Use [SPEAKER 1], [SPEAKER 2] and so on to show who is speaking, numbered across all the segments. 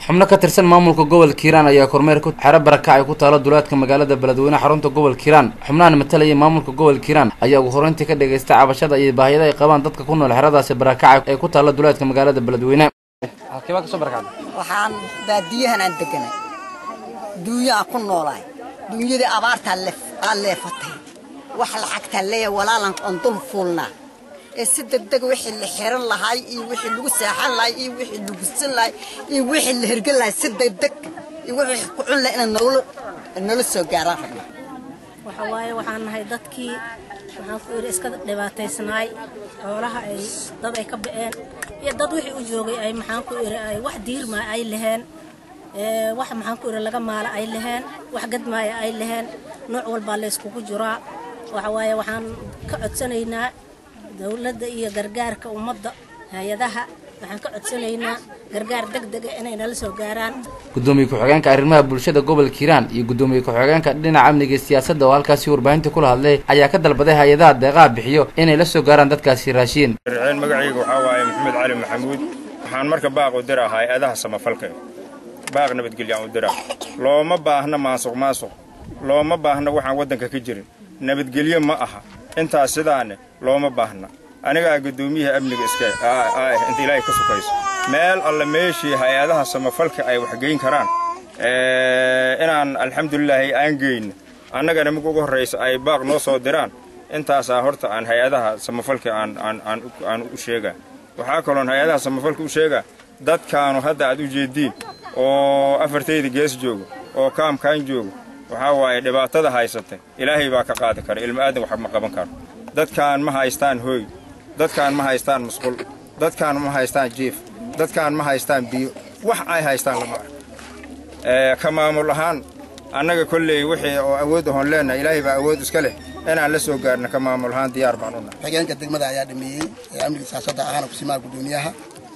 [SPEAKER 1] xubno ka tirsan maamulka gobolka hiiraan ayaa kormeer ku xero barakacay ku taalo duleedka magaalada beledweyne xarunta gobolka hiiraan xubnahan matalaya maamulka gobolka hiiraan ayaa ugu horeyntii ka dhagaystay cabashada iyo baahiyada ay qabaan dadka ku nool xeradaasi barakacay ee ku taalo duleedka magaalada beledweyne
[SPEAKER 2] waxaan baadiyahan aan deganay duunyo aan ku noolaay duunyadii abaartaa aa leefatay wax lacagtaa leeya walaalan oon dul fuulnaa ee si degdeg wixii la xiran lahaay iyo wixii lagu seexan lahay iyo wixii lagusan lahay iyo wixii la hergan lahay si degdeg iyo wixii ku cun lahay inay nolol nolol soo gaaraan rabna
[SPEAKER 3] waxa waaye waxaan nahay dadkii waxaan ku idhi iska dhibaataysnaay xoolaha ay dad ay ka ba'een iyo dad wixii u joogay ay maxaan ku idhi ay wax diirmaa ay laheen wax maxaan ku idhi laga maala ay laheen wax gadmaaya ay laheen nooc walbaa la yskugu jiraa waxa waaye waxaan ka codsanaynaa dowladda iyo gargaarka ummadda hay-adaha waxaan ka codsanaynaa gargaar deg dega inay nala soo gaaraan
[SPEAKER 1] gudoomiye ku-xigeenka arrimaha bulshada gobolka hiiraan iyo gudoomiye ku-xigeenka dhinaca amniga iyo siyaasadda oo halkaasi warbaahinta kula hadlay ayaa ka dalbaday hay-adaha deeqaha bixiyo inay la soo gaaraan dadkaasi raashiin
[SPEAKER 4] riceen magacayga waxaa waaye maxamed cali maxamuud waxaan marka baaq u diraa hay-adaha samafalka baaq nabadgelyaan u diraa looma baahna maasuq maasuq looma baahna waxaan waddanka ka jirin nabadgelyo ma aha intaas sidaane looma baahna anigaa guddoomiyaha amniga iska ah inta ilaahay ka sukayso meel alle meeshii hay-adaha samafalka ay waxgeyn karaan inaan alxamdulilaahi aan geyno annagana mid ugu horraysa ay baaq noo soo diraan intaasaa horta aan hay-adaha samafalka aan u sheegaa waxaa kaloon hay-adaha samafalka u sheegaa dadkaanu hadda aad u jeediin oo afartayda gees joogo oo kaamkaan joogo waxaa waaye dhibaatada haysatay ilaahay baa ka qaadi kara ilmo aadan wax ma qaban karo dadkaan ma haystaan hooy dadkaan ma haystaan musqul dadkaan ma haystaan jiif dadkaan ma haystaan biyo wax ay haystaan lama arko ka maamul ahaan annaga kolley wixii oo awood ahoon leennahay ilaahay baa awood iska leh inaan la soo gaarno ka maamul ahaan diyaar baan unahay
[SPEAKER 5] xigeenka degmada ayaa dhameeyey ee amniga siyaasadda ahaana kusimaha guddoomiyaha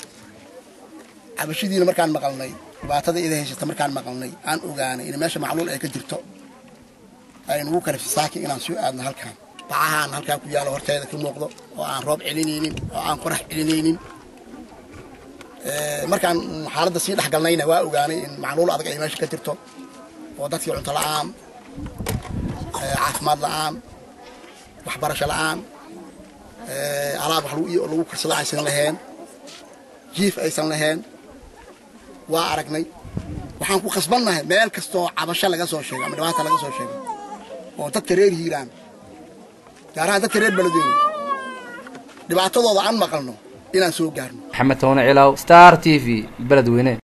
[SPEAKER 5] cabashidiina markaan maqalnay dhibaatada ida haysata markaan maqalnay aan ogaanay in meesha macluul ay ka jirto aynugu kale fisaaki inaan soo aadno halkaan bacahaan halkaan ku yaallo horteeda ka muuqdo oo aan roob celinaynin oo aan qorax celinaynin markaan xaaladda sii dhexgalnayna waa ogaanay in macluul adag ay meesha ka jirto oo dadkii cunto la'aan caafimaad la'aan waxbarasho la'aan alaab wax lagu karsado aysan laheen jiif aysan laheen waa aragnay waxaan ku khasbannahay meel kastoo cabasho laga soo sheego ama dhibaata laga soo sheego oo dadka reer hiiraan gaar ahaan dadka reer beledweyne dhibaatadooda aan maqalno inaan soo gaarno
[SPEAKER 1] maxamed tawne cilaaw star t v beledweyne